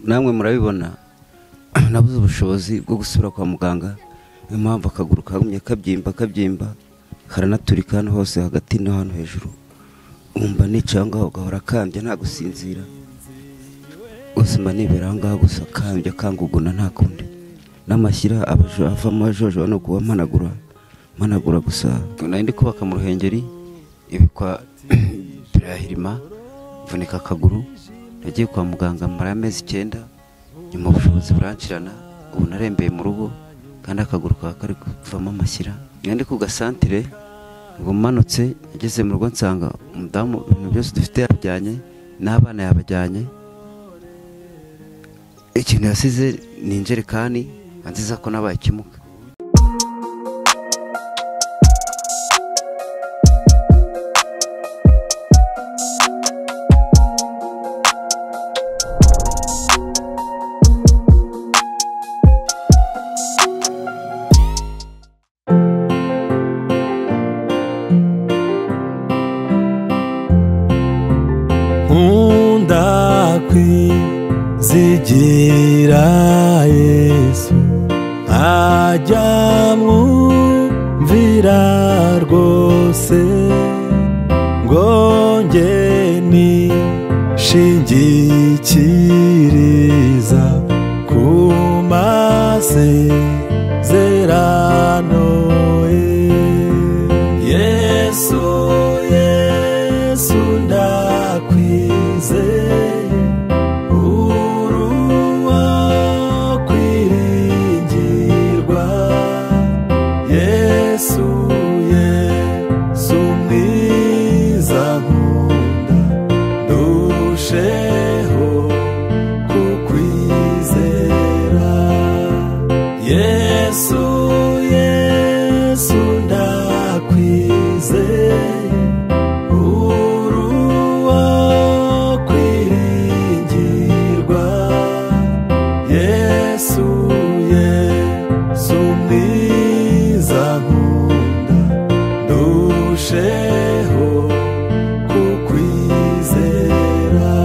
namwe murabibona nabuze ubushobozi bwo gusubira kwa muganga niyo mpamvu akaguru kagumye kabyimba kabyimba karanaturika hano hose hagati no hano hejuru wumva nicaye aho ngaho ugahora kambye nta gusinzira ubuzima nibera aho ngaho gusa kambye kanguguna nta kundi n'amashyira abajo- avamo ajojoba ni ukuba mpanagura mpanagura gusa nari ndi kubaka mu ruhengeri ibikwa birahirima mvunika akaguru nagiye kwa muganga mara amezi icyenda nyuma ubushobozi buranshirana ubu narembeye mu rugo kandi akaguru kaba kari kuvamo amashyira nari ndi ku gasantire ngo mmanutse ageze mu rugo nsanga umudamu ibintu byose dufite yabijyanye n'abana yabajyanye ikintu yasize ni injerekani nziza ko nabaye ikimuga nkunda kwizigira yesu nkajya mwumvira rwose ngo nge nishingikiriza ku masezerano ye yesu yesu ndakwizeye uruwa kwiringirwa yesu yesu mwiza nkunda ndusheho kukwizera yesu yesu ndakwizeye uruwa kwiringirwa yesu yesu mwiza nkunda ndusheho kukwizera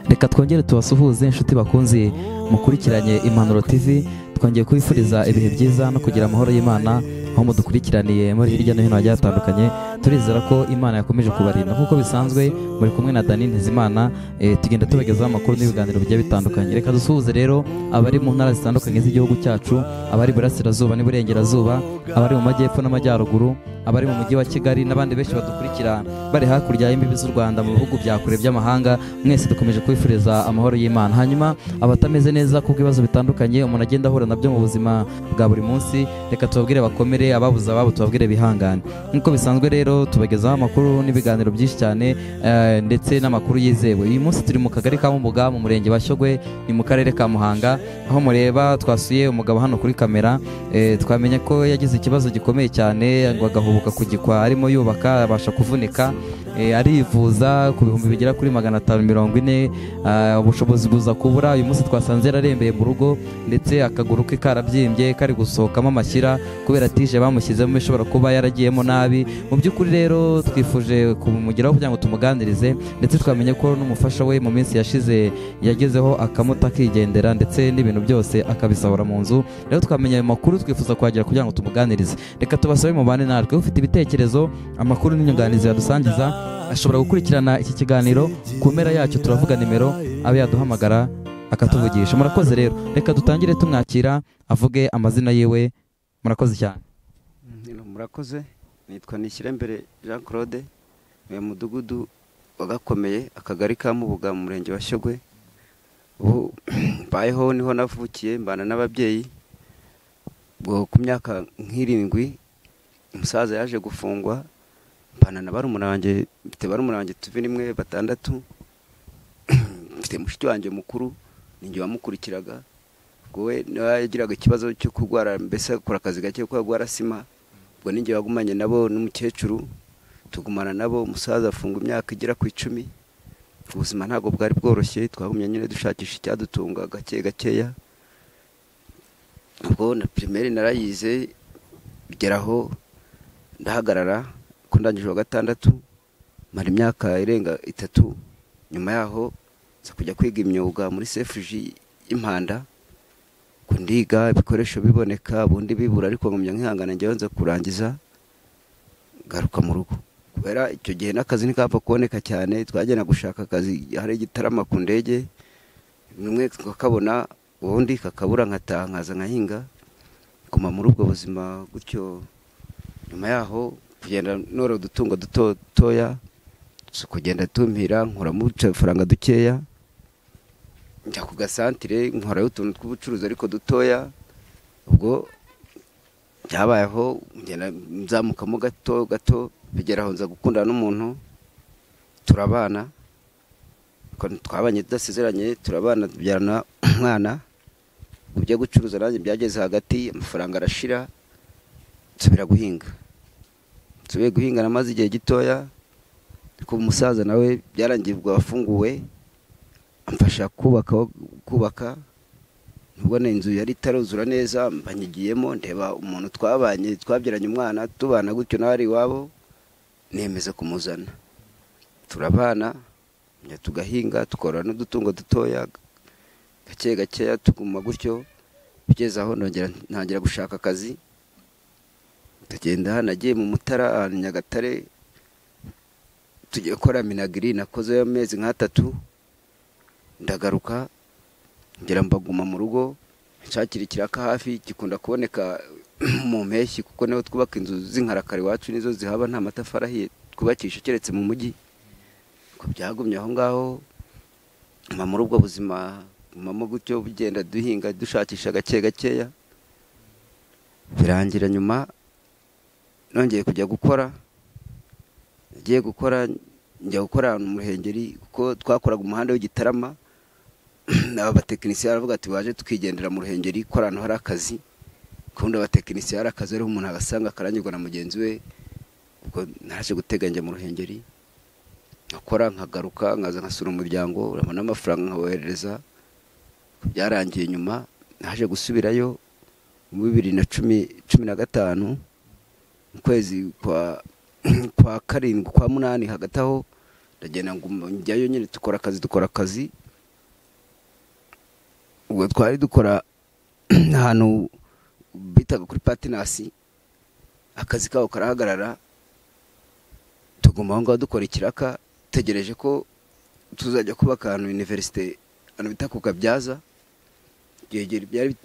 reka twongere tubasuhuze inshuti bakunze mukurikiranye impanuro tv twongeye kubifuriza ibihe byiza no kugira amahoro y'imana aho mudukurikiraniye muri hirya no hino hagiye hatandukanye turizera ko imana yakomeje kubarinda nk'uko bisanzwe muri kumwe na dani ntizimana eh, tugenda tubagezaho amakuru n'ibiganiro bigiye bitandukanye reka dusuhuze rero abari mu ntara zitandukanye z'igihugu cyacu abari burasirazuba n'iburengerazuba abari mu majyepfo n'amajyaruguru abari mu mujyi wa kigali n'abandi benshi badukurikira bari hakurya y'imbibi z'u rwanda mu bihugu bya kure by'amahanga mwese dukomeje kwifuriza amahoro y'imana hanyuma abatameze neza ku bw'ibibazo bitandukanye umuntu agenda ahura nabyo mu buzima bwa buri munsi reka tubabwire bakomere ababuze ababo tubabwire bihangane nk'uko bisanzwe rero tubagezaho amakuru n'ibiganiro byinshi cyane eh, ndetse n'amakuru yizewe uyu munsi turi mu kagari ka Mumuga mu murenge wa Shyogwe ni mu karere ka Muhanga aho mureba twasuye umugabo hano kuri kamera eh, twamenye ko yagize ikibazo gikomeye cyane ngo agahubuka kugikwa arimo yubaka abasha kuvunika eh, arivuza ku bihumbi bigera kuri magana atanu mirongo ine ah, ubushobozi buza kubura uyu munsi twasanze yararembeye mu rugo ndetse akaguru ke karabyimbye kari gusohokamo amashyira kubera tije bamushyizemo ishobora kuba yaragiyemo nabi mu by'ukuri rero twifuje kumugeraho kugira ngo tumuganirize ndetse twamenye ko n'umufasha we mu minsi yashize yagezeho akamuta akigendera ndetse n'ibintu byose akabisahura mu nzu rero twamenye ayo makuru twifuza kuhagera kugira ngo tumuganirize reka tubasabe mubane natwe ufite ibitekerezo amakuru n'inyunganizi yadusangiza ashobora gukurikirana iki kiganiro ku mpera yacyo turavuga nimero abe yaduhamagara akatuvugisha murakoze rero reka dutangire tumwakira avuge amazina yiwe murakoze cyane murakoze nitwa nishyirembere jean claude uyu mudugudu wagakomeye akagari ka mubuga mu murenge wa shyogwe ubu mbayeho niho navukiye mbana n'ababyeyi ubwo ku myaka nk'irindwi umusaza yaje gufungwa mbana na barumuna wanjye mfite barumuna wanjye tuvi rimwe batandatu mfite mushiki wanjye mukuru ninjye wamukurikiraga ubwo we niwe yagiraga ikibazo cyo kurwara mbese akora akazi gake ko yarwara sima ubwo ninjye wagumanye nabo n'umukecuru tugumana nabo umusaza afunga imyaka igera ku icumi ubuzima ntabwo bwari bworoshye twagumye nyine dushakisha icyadutunga gake gakeya ubwo na pirimeri narayize bigeraho ndahagarara ko ndangije wa gatandatu mara imyaka irenga itatu nyuma yaho nza kujya kwiga imyuga muri sefuji y'impanda ngo ndiga ibikoresho biboneka ubundi bibura ariko ngumya nkihangana njyewe nza kurangiza ngaruka mu rugo kubera icyo gihe n'akazi ntikapfa kuboneka cyane twagenda gushaka akazi hari igitarama ku ndege bimwe tukakabona ubundi kakabura nkataha nkaza nkahinga nguma muri ubwo buzima gutyo nyuma yaho kugenda nora udutungo duto dutoya si ukugenda tumira nkuramo udufaranga dukeya njya ku gasantire nkorayo utuntu tw'ubucuruzi ariko dutoya ubwo byabayeho ngenda nzamukamo gato gato bigera aho nza gukundana n'umuntu turabana twabanye tudasezeranye turabana tubyarana umwana ibyo gucuruza nanjye byageze hagati amafaranga arashira nsubira guhinga nsubiye guhinga namaze igihe gitoya ariko umusaza nawe byarangiye ubwo wafunguwe amfasha kubaka kubaka nubwo inzu yari itaruzura neza mbanyigiyemo ndeba umuntu twabanye twabyaranye umwana tubana gutyo nawe ari iwabo nemeza kumuzana turabana njya tugahinga tukora n'udutungo dutoya gake gakeya tuguma gutyo ugeze aho nongera ntangira gushaka akazi tugenda nagiye mu mutara ahantu nyagatare tugiye gukora minagiri nakozeyo amezi nk'atatu ndagaruka ngira mbaguma mu rugo nshakira ikiraka hafi gikunda kuboneka mu mpeshyi kuko niho twubaka inzu z'inkarakara iwacu nizo zihaba nta matafari ahiye twubakisha keretse mu mujyi ngo byagumye aho ngaho mba muri ubwo buzima gumamo gutyo bugenda duhinga dushakisha gake gakeya birangira nyuma nongeye kujya gukora nagiye gukora njya gukora ahantu mu ruhengeri kuko twakoraga umuhanda w'igitarama abatekinisiye baravuga ati baje tukigendera mu ruhengeri ko ahantu hari akazi kundi abatekinisiye hari akazi ariho umuntu agasanga akarangirwa na mugenzi we ubwo naje guteganya mu ruhengeri nkakora nkagaruka nkaza nkasura umuryango urabona amafaranga nkaboherereza byarangiye nyuma naje gusubirayo mu bibiri na cumi cumi na gatanu mu kwezi kwa karindwi kwa munani hagati aho ndagenda ngo njyayo nyine dukora akazi dukora akazi ubwo twari dukora ahantu bitaga kuri patinasi akazi kabo karahagarara tuguma aho ngaho dukora ikiraka dutegereje ko tuzajya kubaka ahantu univerisite ahantu bita ku kabyaza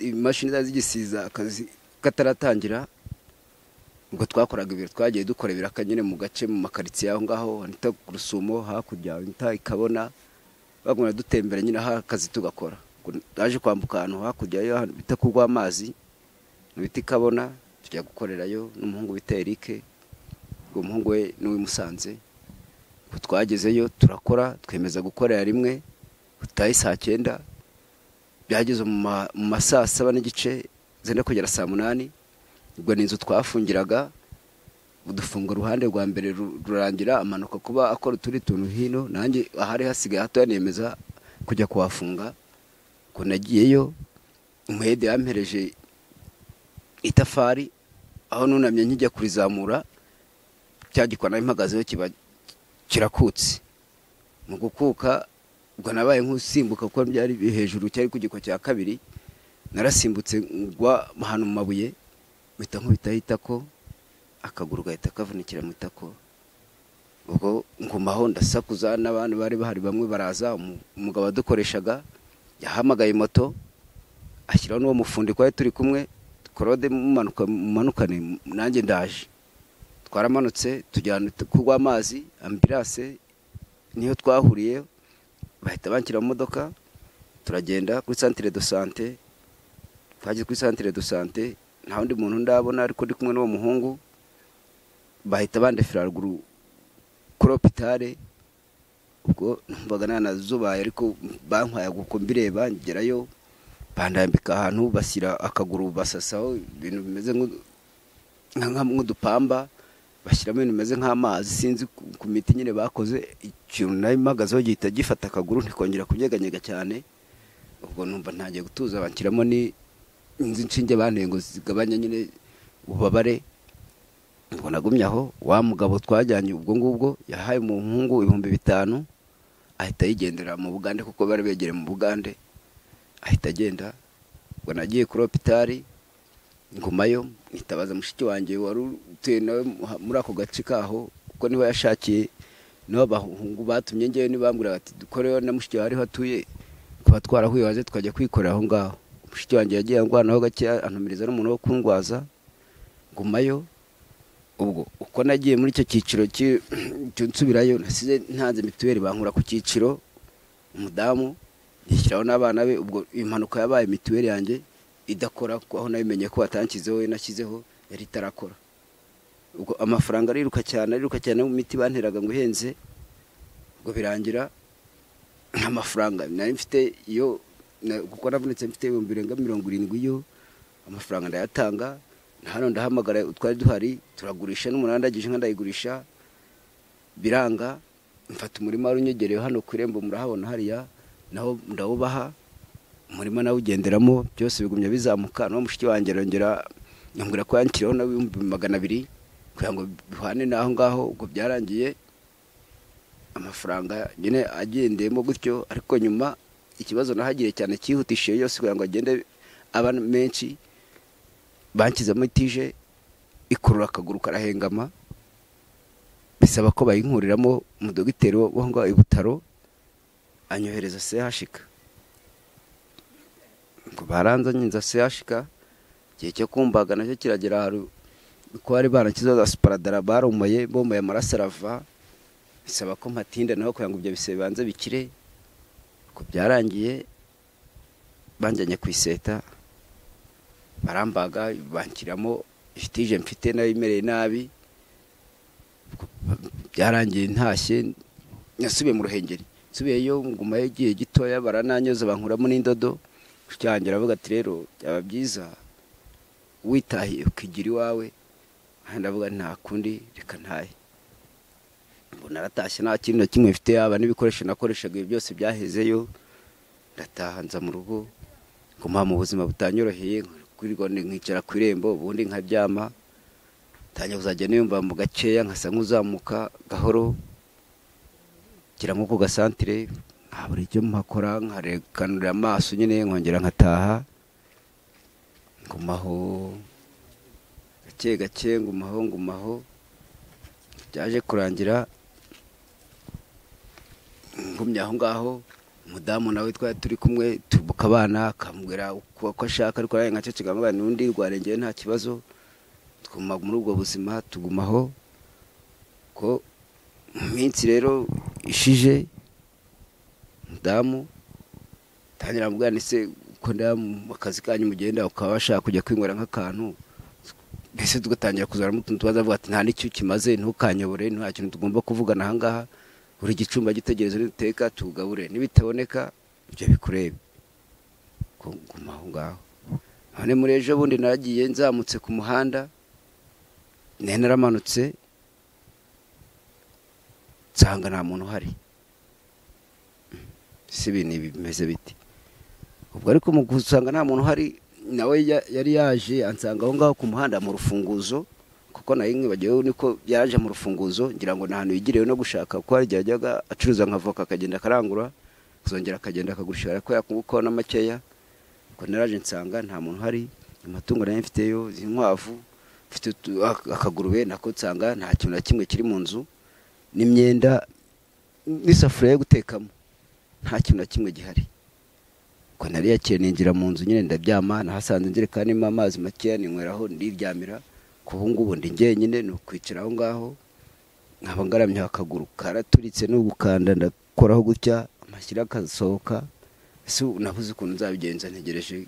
imashini zari zigisiza akazi kataratangira ubwo twakoraga ibintu twagiye dukora ibiraka nyine mu gace mu makaritsiye aho ngaho wanita ku rusumo hakurya wanita ikabona bagumya dutembera nyine aho akazi tugakora twaje kwambuka ahantu hakurya yo bita ku rw'amazi mu biti ikabona tujya gukorerayo n'umuhungu bita erike uwo muhungu we n'uwimusanze twagezeyo turakora twemeza gukorera rimwe utahe saa cyenda byageze mu ma saa saba n'igice zenda kugera saa munani ubwo ni inzu twafungiraga udufunga uruhande rwa mbere rurangira amanuka kuba akora utundi tuntu hino nanjye ahari hasigaye hatoya nemeza kujya kuhafunga ngo nagiyeyo umuhede yampereje itafari aho nunamye nkijya kurizamura cya gikona impagazeho kiba kirakutse mu gukuka ubwo nabaye nk'usimbuka kuko byari hejuru cyari ku giko cya kabiri narasimbutse ngwa ahantu mu mabuye mpita nkubitaho itako akaguru gahita kavunikira mu itako ubwo ngumaho ndasakuza n'abantu bari bahari bamwe baraza umugabo wadukoreshaga yahamagaye moto ashyiraho n'uwo mufundi twari turi kumwe korode mumanukane nanjye ndaje twaramanutse tujyana kugwa amazi ambiranse niyo twahuriye bahita banshyira mu modoka turagenda kuri santire do sante twageze kuri santire do sante nta wundi muntu ndabona ariko ndi kumwe n'uwo muhungu bahita bandefera haruguru kuri opitare ubwo numvaga nta nazubaye ariko bankwaye kuko mbireba ngerayo bandambika ahantu bashyira akaguru basasaho ibintu bimeze nk'udupamba bashyiramo ibintu bimeze nk'amazi sinzi ku miti nyine bakoze ikintu nayo impagazeho gihita gifata akaguru ntikongera kunyeganyega cyane ubwo numva ntangiye gutuza banshyiramo ni inzu inshinge bantengo zigabanya nyine ububabare ubwo nagumye aho wa mugabo twajyanye ubwo ngubwo yahaye umuhungu ibihumbi bitanu ahita yigendera mu bugande kuko bari begereye mu bugande ahita agenda ubwo nagiye kuri hopitari ngumayo mwitabaza mushiki wanjye wari utuye nawe muri ako gace kaho kuko niho yashakiye niho abahungu batumye ngewe ntibambwira bati dukoreho na mushiki wawe ariho atuye tuba twarahuye waze tukajya kwikorera aho ngaho mushiki wanjye yagiye angwanaho gakeya antumiriza n'umuntu wo kundwaza ngumayo ubwo uko nagiye muri icyo cyiciro nsubirayo nasize ntanze mituweli bankura ku cyiciro umudamu yishyiraho n'abana be ubwo impanuka yabaye mituweli yanjye idakora aho nabimenye ko batanshyizeho we nashyizeho yari itarakora ubwo amafaranga ariruka cyane ariruka cyane mu miti banteraga ngo ihenze ngo birangira nta mafaranga nari mfite iyo kuko navunitse mfite ibihumbi birenga mirongo irindwi yo amafaranga ndayatanga hano ndahamagara utwari duhari turagurisha n'umunani ndagije inka ndayigurisha biranga mfata umurima wari unyegereye hano ku irembo murahabona hariya nawo ndawubaha umurima nawugenderamo byose bigumya bizamuka nawe mushiki wanjye arongera yambwira ko yanshyiraho nawe ibihumbi magana abiri kugira ngo bihane n'aho ngaho ubwo byarangiye amafaranga nyine agendeyemo gutyo ariko nyuma ikibazo nahagire cyane cyihutishije yose kugira ngo agende aba menshi banshyizemo itije ikurura akaguru karahengama bisaba ko bayinkuriramo umudogiteri wo ngaho i butaro anyohereza sehashika ngo baranzanye nza sehashika igihe cyo kumbaga nacyo kiragera hari ko bari barakiza za suparadara barumuye bomboye amaraso arava bisaba ko mpatinda naho kugira ngo ibyo bise bibanze bikire ngo byarangiye banjyanye ku iseta barambaga banshyiramo fitije mfite nayo imereye nabi byarangiye ntashye nasubiye mu ruhengeri nsubiyeyo ngumayo igihe gitoya barananyoza bankuramo n'indodo cyangwa aravuga ati rero byaba byiza witahiye ukigira iwawe ndavuga nta kundi reka ntaye mbona aratashye nta kintu na kimwe mfite yaba n'ibikoresho nakoreshaga ibi byose byahezeyo ndatahanza mu rugo nguma mu buzima butanyoroheye nkicara ku irembo ubundi nkaryama ntange kuzajya niyumva mu gakeya nkasa nk'uzamuka gahoro nshyira nko ku gasantire nkabura icyo mpakora nkarekanura amaso nyine nkongera nkataha ngumaho gake gake ngumaho ngumaho byaje kurangira ngumye aho ngaho umudamu nawe twari turi kumwe tubuka abana akambwira uko ashaka ariko nawe nkaceceka amubwira n'undi rwarengeye nta kibazo twuma muri ubwo buzima tugumaho ko mu minsi rero ishije umudamu tangira amubwira ndetse uko ndeba mu kazi kanyu mugenda ukaba washaka kujya kwinywera nk'akantu mbese tugatangira kuzana utuntu tubaza avuga ati nta n'icyo kimaze ntukanyobore nta kintu tugomba kuvugana ahangaha buri gicumba gitegereje n'uteka tugabure n'ibitaboneka ibyo bikurebe guma aho ngaho none muri ejo bundi nagiye nzamutse ku muhanda nari naramanutse nsanga nta muntu uhari si ibintu bimeze biti ubwo ariko mu gusanga nta muntu uhari nawe yari yaje ansanga aho ngaho ku muhanda mu rufunguzo kuko nayo nkibagiwe niko yaje mu rufunguzo ngira ngo ni ahantu yigirewe no gushaka kuko hari igihe yajyaga acuruza nka voka akagenda akarangura akazongera akagenda akagurisha ariko yakungukaho na makeya ngo naraje nsanga nta muntu uhari amatungo nayo mfiteyo inkwavu mfite akagurube nako nsanga nta kintu na kimwe kiri mu nzu n'imyenda n'isafuriya yo gutekamo nta kintu na kimwe gihari ngo nari yakiye ninjira mu nzu nyine ndabyama nahasanze injerekani irimo amazi makeya ninyweraho ndiryamira ubu ngubu ndi ngenyine ni ukwicara aho ngaho nkaba ngaramyeho akaguru karaturitse n'ugukanda ndakoraho gutya amashyira akasohoka ese nabuze ukuntu nzabigenza ntegereje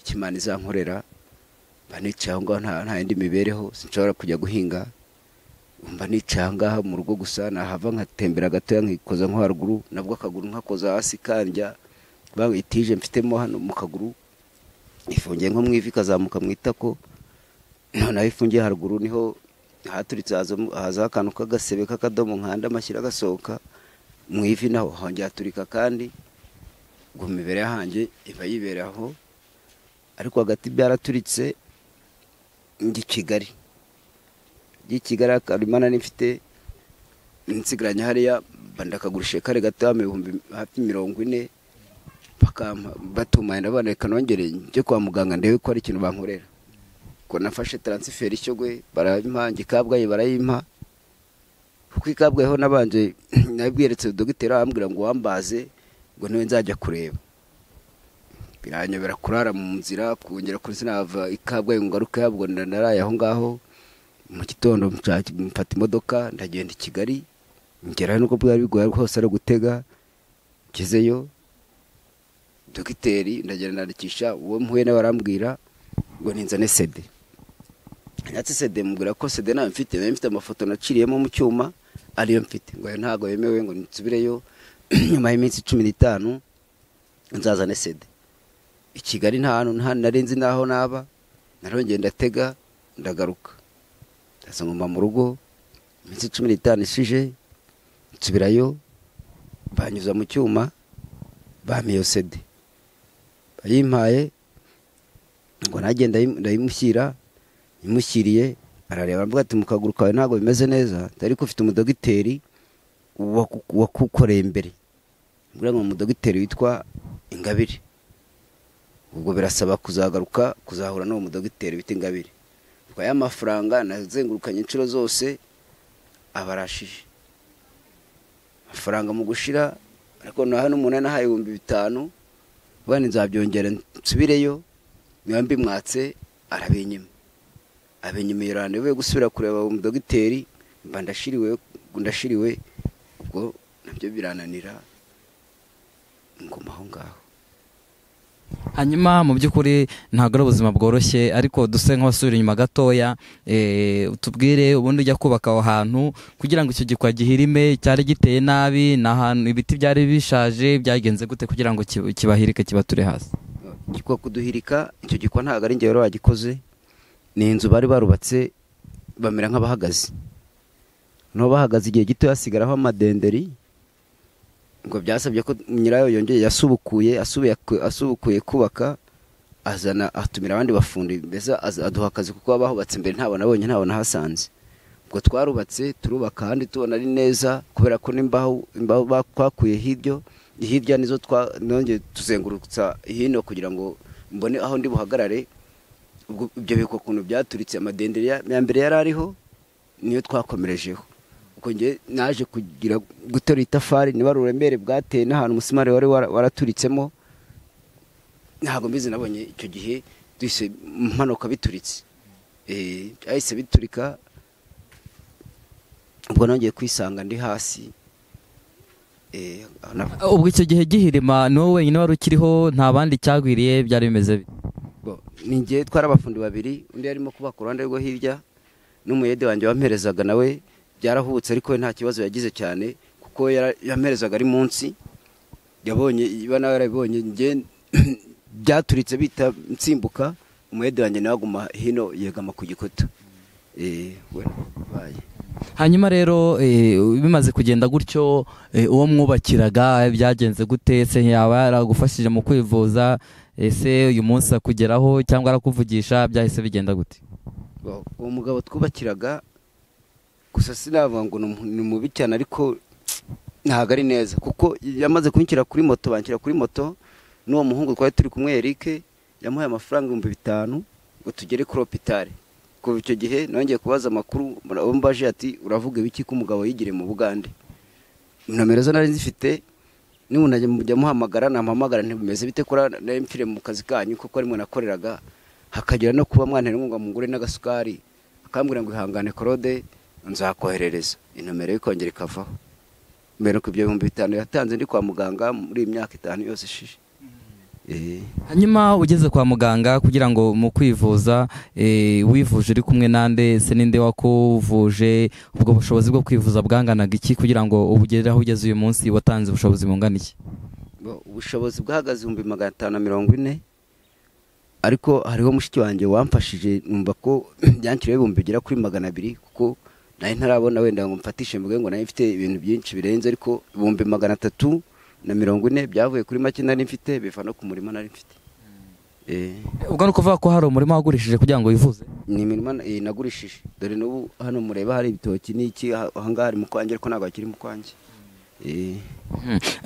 ikimana izankorera mba nicaye aho ngaho nta yindi mibereho sinshobora kujya guhinga mba nicaye aha ngaha mu rugo gusa nahava nkatembera gatoya nkikoza nko haruguru nabwo akaguru nkakoza hasi kandya itije mfitemo hano mu kaguru ifungiye nko mu ivi ikazamuka mu itako noneho ifungiye haruguru niho haturitse haza akantu k'agasebe k'akadomo nkanda amashyira agasohoka mu ivi naho hongera haturika kandi ngo imibare yahanjye iba yibera aho ariko hagati byaraturitse ndi kigali ry'ikigara karimana n'ifite nsigaranye hariya bandakagurisha kare gato ibihumbi hafi mirongo ine bakampa batuma yenda abana reka nongere njye kwa muganga ndebe ko hari ikintu bankorera ko nafashe taransiferi ishyo gwe barayimpange kabgayi barayimpa kuko ikabwayeho nabanje nabweretse dogiteri arambwira ngo wambaze ngo niwe nzajya kureba biranyobera kurara mu nzira kongera kuri sinava ikabwayi ngo ngaruke yabwo naraye aho ngaho mu gitondo mshaki- mfata imodoka ndagenda i kigali ngerayo nubwo bwari bigoye rwose ari ugutega ngezeyo dogiteri ndagenda ndandikisha uwo mpuye nawe arambwira ngo ninzane sede ndetse sede mubwira ko sede nayo mfite nayo mfite amafoto naciriyemo mu cyuma ariyo mfite ngo ayo ntabwo yemewe ngo nsubireyo nyuma y'iminsi cumi n'itanu nzazane sede i kigali nta hantu nta narinzi n'aho naba narongeye ndatega ndagaruka ndaza ngomba mu rugo iminsi cumi n'itanu ishije nsubirayo banyuza mu cyuma bampa iyo sede bayimpaye ngo nanjye ndayi- ndayimushyira imushyiriye arareba aravuga ati mu kaguru kawe ntabwo bimeze neza ariko ufite umudogiteri waku- wakukoreye imbere mbwira ngo umudogiteri witwa ingabire ubwo birasaba kuzagaruka kuzahura n'uwo mudogiteri bita ingabire ubwo aya mafaranga nazengurukanye inshuro zose abarashije amafaranga mu gushira ariko naho n'umunani aha ibihumbi bitanu ubwo nzabyongera nsubireyo niba mbimwatse arabinyima abinyima iyo rando yo gusubira kureba uwo mudogiteri mba ndashiriwe ndashiriwe ubwo nabyo birananira nguma aho ngaho hanyuma mu by'ukuri ntabwo ari ubuzima bworoshye ariko duse nk'abasubira inyuma gatoya eh, tubwire ubundi ujya kubaka aho hantu kugira ngo icyo gikwa gihirime cyari giteye nabi ni ahantu ibiti byari bishaje byagenze gute kugira ngo ki- kibahirike kibature hasi gikwa kuduhirika icyo gikwa ntabwo ari ingero wagikoze ni inzu bari barubatse bamera nk'abahagaze nabo bahagaze igihe gito hasigaraho amadenderi ngo byasabye ko nyirayo yongeye yasubukuye asubuye asubukuye kubaka azana atumira abandi bafundi mbese az- aduha akazi kuko baba bahubatse mbere ntabwo nabonye ntabwo nahasanze ubwo twarubatse turubaka kandi tubona ari neza kubera ko n'imbaho imbaho ba- twakuye hiryo hirya nizo twa- nongeye tuzengurutsa hino kugira ngo mbone aho ndi buhagarare ubwo ibyo bikwa ukuntu byaturitse amadenderi ya ya mbere yari ariho niyo twakomerejeho ubwo njye naje kugira guterura itafari niba ari uburemere bwateye n'ahantu umusimari wari wara- waraturitsemo ntabwo mbizi nabonye icyo gihe duhise mpanuka bituritse Eh, byahise biturika ubwo nongeye kwisanga ndi hasi Eh, na- ubwo icyo gihe gihirima ni wowe wenyine wari ukiriho nta bandi cyagwiriye byari bimeze bite Bo, ni njye twari abafundi babiri undi yarimo kubaka uruhande rwo hirya n'umuyede wanjye wamperezaga nawe byarahubutse ariko we nta kibazo yagize cyane kuko yara- yamperezaga ari munsi yabonye iba nawe yarabibonye njye byaturitse bita nsimbuka umuyede wanjye nawe aguma hino yegama ku gikuta Eh, we baye. hanyuma rero eh, bimaze kugenda gutyo eh, uwo mwubakiraga eh, byagenze gute se yaba yaragufashije mu kwivuza ese uyu munsi akugeraho cyangwa arakuvugisha byahise bigenda gute Bo, uwo mugabo twubakiraga gusa sinavuga ngo ni umu- ni mubi cyane ariko ntabwo ari neza kuko yamaze kunshyira kuri moto banshyira kuri moto n'uwo muhungu twari turi kumwe Eric yamuhaye amafaranga ibihumbi bitanu ngo tugere kuri hopitari kuva icyo gihe nongeye kubaza amakuru abo mbaje ati uravuga ibiki ko umugabo yigiriye mu bugande nomero zo nari nzifite n'ubu najya mujya muhamagara namuhamagara ntibimeze bite kora nari mfire mu kazi kanyu kuko ari mwe nakoreraga hakagira no kuba mwana inkunga mugure n'agasukari akambwira ngo ihangane korode nzakoherereza inomero ye ikongera ikavaho mbere nuko ibyo bihumbi bitanu yatanze ndi kwa muganga muri iyi myaka itanu yose ishije Eh, hanyuma ugeze kwa muganga kugira ngo mu kwivuza eh, wivuje uri kumwe nande se ninde wakuvuje ubwo bushobozi bwo kwivuza bwanganaga iki kugira ngo ubugere aho ugeze uyu munsi watanze ubushobozi bungana iki bo- ubushobozi bwahagaze ibihumbi magana atanu na mirongo ine ariko hariho mushiki wanjye wamfashije numva ko byanshyiriyeho ibihumbi bigera kuri magana abiri kuko nari ntarabona wenda ngo mfatishe mvuge ngo nayo mfite ibintu byinshi birenze ariko ibihumbi magana atatu na mirongo ine byavuye kuri make nari mfite biva no ku murima nari mfite eh, ubwo ni ukuvuga ko hari umurima wagurishije kugira ngo wivuze ni imirima na- eh, nagurishije dore n'ubu hano mureba hari ibitoki n'iki aha- ahangaha hari mu kwanjye ariko ntabwo hakiri mu kwanjye Eh,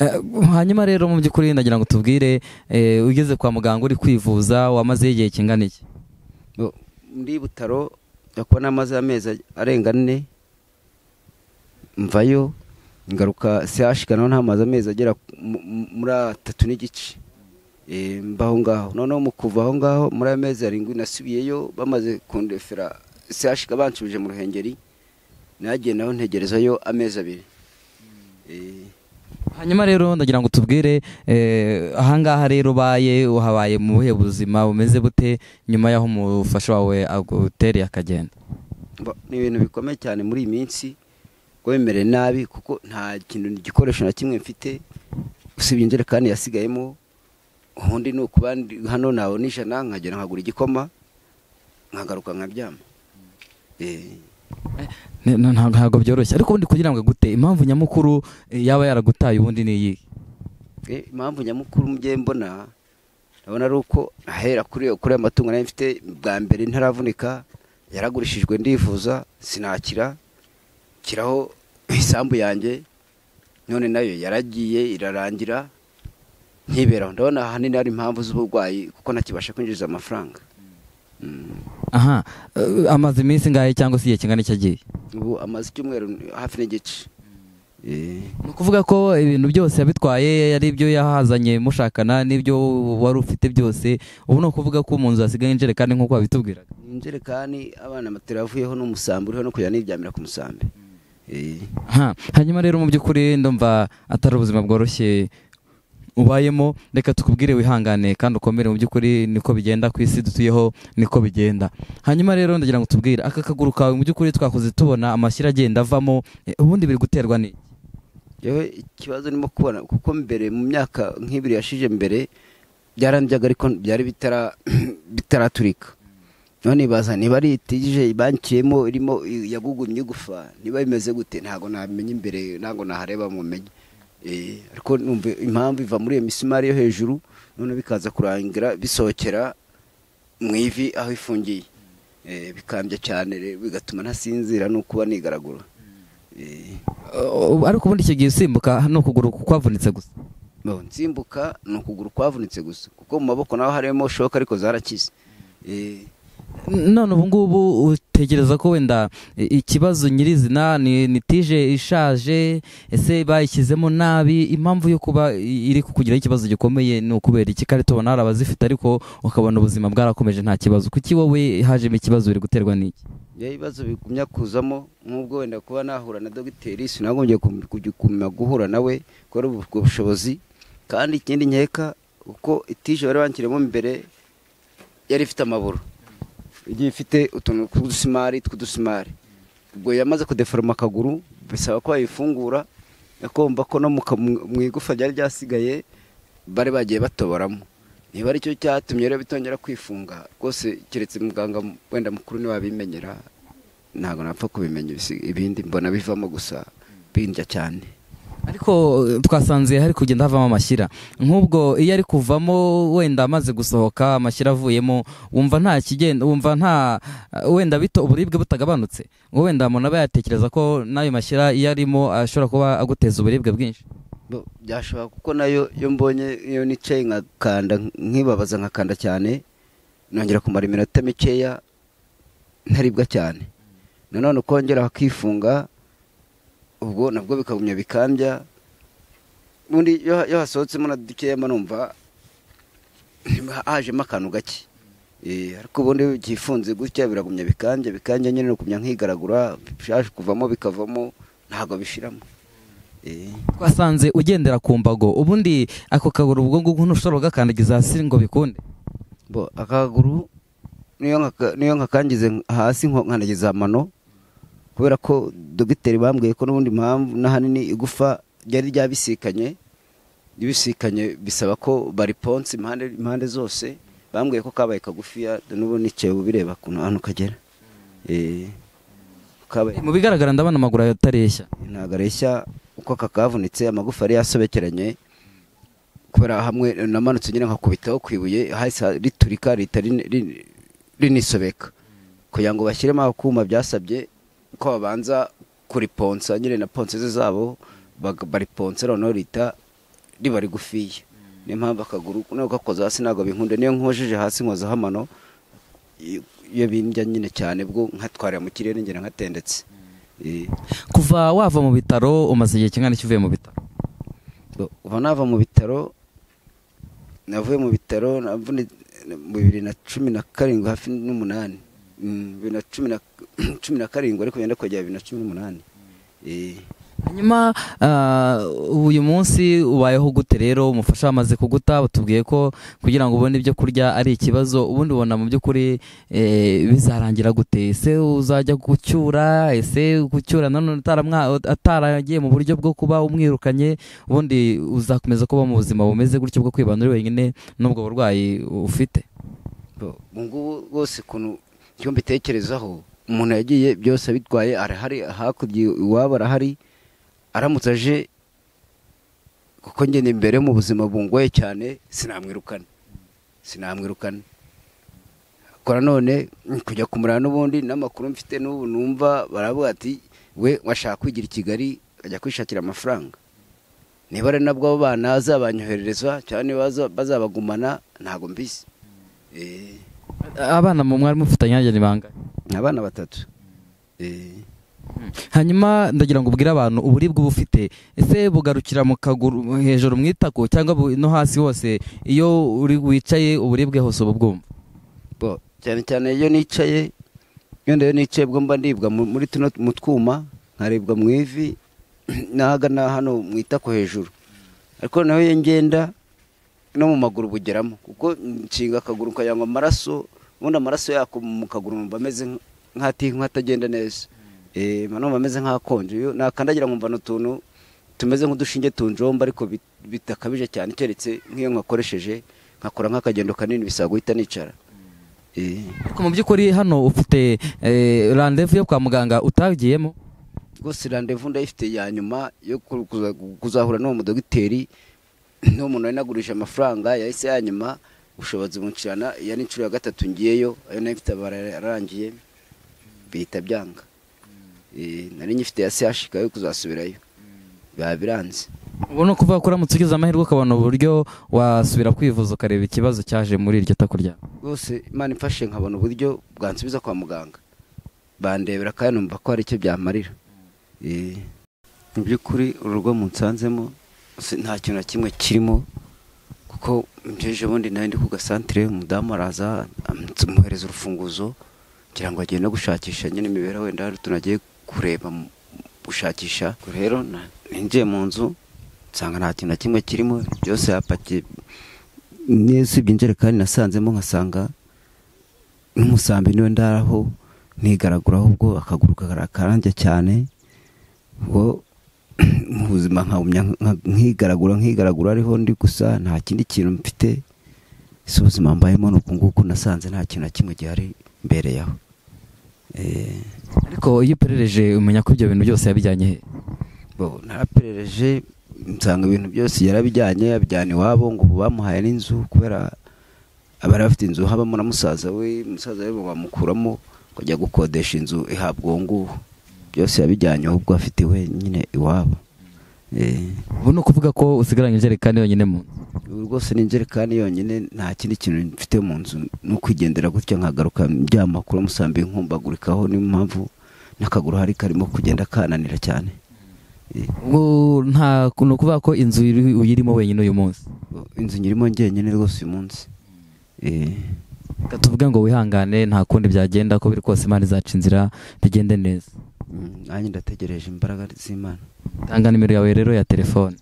Eh, hanyuma rero mu by'ukuri ndagira ngo tubwire eh, ugeze kwa muganga uri kwivuza wamaze igihe kingana iki bo- muri butaro akuba n'amaze amezi arenga ane mvayo ngaruka sehashika naho n'amazi amezi agera mu- mu- muri atatu n'igice Eh, mbaho ngaho noneho mu kuva aho ngaho muri ayo mezi arindwi nasubiyeyo bamaze kundefera sehashika banshubije mu ruhengeri nagiye naho ntegerezayo amezi abiri Eh, hanyuma rero ndagira ngo tubwire eh, ahangaha rero ubaye uhabaye mu buhe buzima bumeze bute nyuma y'aho umufasha wawe agutereye akagenda Ba- ni ibintu bikomeye cyane muri iyi minsi ko bimere nabi kuko nta kintu igikoresho na kimwe mfite usibye injerekani yasigayemo ubundi ni ukuba ndi- hano nabona ijana nkagera nkagura igikoma nkagaruka nkaryama Eh, Ne- na- nta- ntabwo byoroshye ariko ubundi kugira ngo agute impamvu nyamukuru eh, yaba yaragutaye ubundi ni iyi eh, impamvu nyamukuru mubyeyi mbona ndabona ari uko ahera kuri iyo- kuri aya matungo nari mfite bwa mbere ntaravunika yaragurishijwe ndivuza sinakira kiraho isambu yanjye none nayo yaragiye irarangira nkiberaho ndabona ahanini hari impamvu z'uburwayi kuko ntakibasha kwinjiza amafaranga Mm. aha eh, amaze iminsi ngahe cyangwa se igihe kingana iki agiye ubu amaze icyumweru hafi n'igice Eh. ni ukuvuga ko ibintu byose yabitwaye ari ibyo yahazanye mushakana n'ibyo wari ufite byose ubu ni ukuvuga ko mu nzu hasigaye injerekani nk'uko wabitubwiraga injerekani abana matera yavuyeho n'umusambi uriho no kujya niryamira ku musambi Eh. Ha, hanyuma rero mu by'ukuri ndumva atari ubuzima bworoshye ubayemo reka tukubwire wihangane kandi ukomere mu by'ukuri niko bigenda ku isi dutuyeho niko bigenda hanyuma rero ndagira ngo tubwire aka kaguru kawe mu by'ukuri twakoze tubona amashyira agenda avamo eh, ubundi biri guterwa ni yewe ikibazo ndimo kubona kuko mbere mu myaka nk'ibiri yashije mbere byarandyaga ariko byari bitara- bitaraturika none ibaza niba ari itije bankiyemo irimo yagugumye igufa niba bimeze gute ntabwo namenya imbere ntabwo nahareba mumenye Eh, ariko numva impamvu iva muri iyo misumari yo hejuru none bikaza kurangira bisohokera mu ivi aho ifungiye Eh, bikambya cyane rero bigatuma ntasinzira no kuba nigaragura Eh. Uh, ariko ubundi icyo gihe usimbuka hano ukuguru kwavunitse gusa Bo, nsimbuka ni ukuguru kwavunitse gusa kuko mu maboko naho harimo shoka ariko zarakize Eh, none ubu ngubu utekereza ko wenda i- ikibazo nyirizina ni ni tije ishaje ese bayishyizemo nabi impamvu yo kuba i- iri kukugiraho ikibazo gikomeye ni ukubera iki kare tubona hari abazifite ariko ukabona ubuzima bwarakomeje nta kibazo kuki wowe hajemo ikibazo biri guterwa n'iki iyo ibibazo bigumya kuzamo nk'ubwo wenda kuba nahura na dogiteri sinagombye kum- kujya kumenya guhura nawe kubera ubu- ubwo bushobozi kandi ikindi nkeka uko itije bari banshyiramo imbere yari ifite amaburo igiye ifite utuntu tw'udusimari tw'udusimari ubwo yamaze kudeforoma akaguru bisaba ko bayifungura akomba ko no mu ka- mu- mu igufa ryari ryasigaye bari bagiye batoboramo niba ari cyo cyatumye rero bitongera kwifunga rwose keretse muganga m- wenda mukuru ntiwabimenyera ntabwo napfa kubimenya ibisi- ibindi mbona bivamo gusa bindya cyane ariko eh, twasanze hari kugenda havamo amashyira nk'ubwo iyo ari kuvamo wenda amaze gusohoka amashyira avuyemo wumva nta kigenda wumva nta eh, wenda bito uburibwe butagabanutse ngo wenda umuntu aba yatekereza ko n'ayo mashyira iyo arimo ashobora kuba aguteza uburibwe bwinshi Bo, byashoboka kuko nayo iyo mbonye iyo nicaye nkakanda nkibabaza nkakanda cyane nongera kumara iminota mikeya ntaribwa cyane nanone ukongera hakifunga ubwo nabwo bikagumya bikambya ubundi iyo iyo hasohotsemo na dukeya mba numva hajemo akantu gake Eh, ariko ubundi iyo ugifunze gutya biragumya bikambya bikambya nyine ni ukumya nkigaragura bishaje kuvamo bikavamo ntabwo bishiramo Eh. twasanze ugendera ku mbago ubundi ako kaguru ubwo ngubwo ntushobora kugakandagiza hasi ngo bikunde bo akaguru niyo nkaka- niyo nkakangize hasi nko- nkandagiza amano kubera ko dogiteri bambwiye ko n'ubundi mpamvu n'ahanini igufa ryari ryabisikanye ribisikanye bisaba ko bariponsa impande impande zose bambwiye ko kabaye kagufiya n'ubu nicaye ubireba ukuntu ahantu kagera Eh, kabaye mu bigaragara ndabona amaguru yawe atareshya ntabwo areshya uko kakavunitse amagufa yari yasobekeranye kubera hamwe namanutse nyine nkakubitaho ku ibuye hahise riturika rihita rin- rin- rinisobeka kugira ngo bashyiremo akuma byasabye ko babanza kuriponsa nyine na ponseze zabo bag- bariponsa noneho rihita riba rigufiye niyo mpamvu akaguru nawe gakoze hasi ntabwo binkunda niyo nkojeje hasi nkozaho amano iyo- iyo bindya nyine cyane bwo nkatwarira mu kirere ngera nkatendetse Eh. kuva wava mu bitaro umaze igihe kingana iki uvuye mu bitaro ubu nava mu bitaro navuye mu bitaro navune mu bibiri na cumi na karindwi hafi n'umunani Mm, bibiri na cumi na cumi na karindwi ariko yenda kugera bibiri na cumi n'umunani Eh, hanyuma ah, uyu munsi ubayeho gute rero umufasha wamaze kuguta batubwiye ko kugira ngo ubone ibyo kurya ari ikibazo ubundi ubona mu by'ukuri eh, bizarangira gute ese uzajya gucyura ese gucyura nanone ataramwa- ataragiye mu buryo bwo kuba umwirukanye ubundi uzakomeza kuba mu buzima bumeze gutyo bwo kwibana uri wenyine n'ubwo burwayi ufite bo- ubu ngubu rwose ukuntu icyo mbitekerezaho umuntu yagiye byose abitwaye arahari hakurya iwabo arahari aramutse aje kuko ngenda imbere mu buzima bungoye cyane sinamwirukana sinamwirukana kora none mm, kujya kumurana n'ubundi n'amakuru mfite n'ubu numva baravuga ati we washaka kwigira i kigali ajya kwishakira amafaranga niba ari nabwo abo bana azabanyoherereza cyane baza- bazabagumana ntabwo mbizi Eh, abana mu mwari mufitanye nanjye ni bangahe ni abana batatu Eh, hanyuma ndagira ngo ubwire abantu uburibwe uba ufite ese bugarukira mu kaguru hejuru mu itako cyangwa bu- no hasi hose iyo uri wicaye uburibwe hose uba ubwumva bo cyane cyane iyo nicaye iyo ndayo nicaye bwo mba ndibwa mu- muri tuno mu twuma nkaribwa mu ivi n'ahagana hano mu itako hejuru ariko naho iyo ngenda no mu maguru bugeramo kuko nshinga akaguru nkagira ngo amaraso ubundi amaraso yako mu kaguru numva ameze nk- nk'ati nk'atagenda neza eh numva ameze nk'akonje iyo nakandagira nkumva ni utuntu tumeze nk'udushinge tunjomba ariko bit- bitakabije cyane keretse nk'iyo nkakoresheje nkakora nk'akagendo kanini bisaba guhita nicara Eh. ariko mu by'ukuri hano ufite eh, randevu yo kwa muganga utagiyemo rwose randevu ndayifite ya nyuma yo ku- kuza- kuzahura n'uwo mudogiteri n'umuntu wari nagurije amafaranga yahise yanyuma ubushobozi buncirana iyo ni inshuro ya gatatu ngiyeyo ayo nayo ifite bararangiye bihita byanga Eh, nari nyifite ya sehashika yo kuzasubirayo biba biranze ubona ko uvuga ko uramutse ugize amahirwe ukabona uburyo wasubira kwivuza ukareba ikibazo cyaje muri iryo tako ryawe rwose imana imfashe nkabona uburyo bwansubiza kwa muganga bandebera kandi numva ko hari icyo byamarira Eh, mu by'ukuri urugo munsanzemo si- nta kintu na kimwe kirimo kuko mbyeje ubundi nawe ndi ku gasantere umudamu araza am- tumuhereza urufunguzo kugira ngo agende gushakisha nyine imibereho wenda hari utuntu agiye kureba mu- gushakisha Ubwo rero na- ninjiye mu nzu nsanga nta kintu na kimwe kirimo byose yapakiye neza ibyo injerekani nasanzemo nkasanga n'umusambi niwe ndaraho nigaragura ahubwo akaguru karanjya cyane ubwo mu buzima nkagumya nka- nkigaragura nkigaragura ariho ndi gusa nta kindi kintu mfite si ubuzima mbayemo ni uku nguku nasanze nta kintu na kimwe gihari mbere yaho Eh, ariko iyo uperereje umenya ko ibyo bintu byose yabijyanye he bo naraperereje nsanga ibintu byose yarabijyanye abijyana iwabo ngo ubu bamuhaye n'inzu kubera abari bafite inzu habamo na musaza we musaza we bamukuramo ngo ajya gukodesha inzu ihabwa uwo nguwo byose yabijyanye ahubwo afite we nyine iwabo Eh, ubu ni ukuvuga ko usigaranye injerekani yonyine mu nzu ubu rwose ni injerekani yonyine nta kindi kintu mfite mu nzu ni ukwigendera gutya nkagaruka njyama kuri uwo musambi nkumbagurikaho niyo mpamvu n'akaguru hari karimo kugenda kananira cyane Eh, ubwo nta ni ukuvuga ko inzu iri- uyirimo wenyine uyu munsi inzu nyirimo njyenyine rwose uyu munsi Eh, Reka tuvuge ngo wihangane nta kundi byagenda uko biri kose imana izaca inzira bigende neza mm, nanjye ndategereje imbaraga z'imana tanga nimero yawe rero ya telefone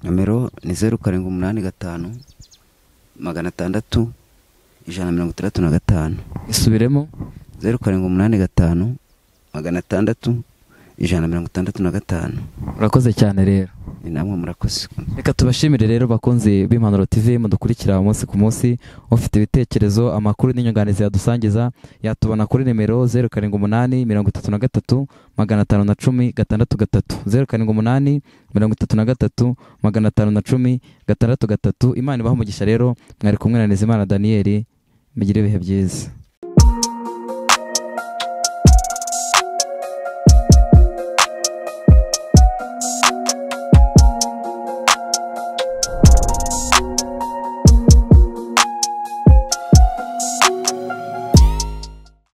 nomero ni zeru karindwi umunani gatanu magana atandatu ijana na mirongo itandatu na gatanu isubiremo zeru karindwi umunani gatanu magana atandatu ijana na mirongo itandatu na gatanu urakoze cyane rero ni namwe murakoze reka tubashimire rero bakunzi b'impanuro tv mudukurikira umunsi ku munsi ufite ibitekerezo amakuru n'inyunganizi yadusangiza yatubona kuri nimero zeru karindwi umunani mirongo itatu na gatatu magana atanu na cumi gatandatu gatatu zeru karindwi umunani mirongo itatu na gatatu magana atanu na cumi gatandatu gatatu imana ibaha umugisha rero mwari kumwe na nizimana daniyeli mugire ibihe byiza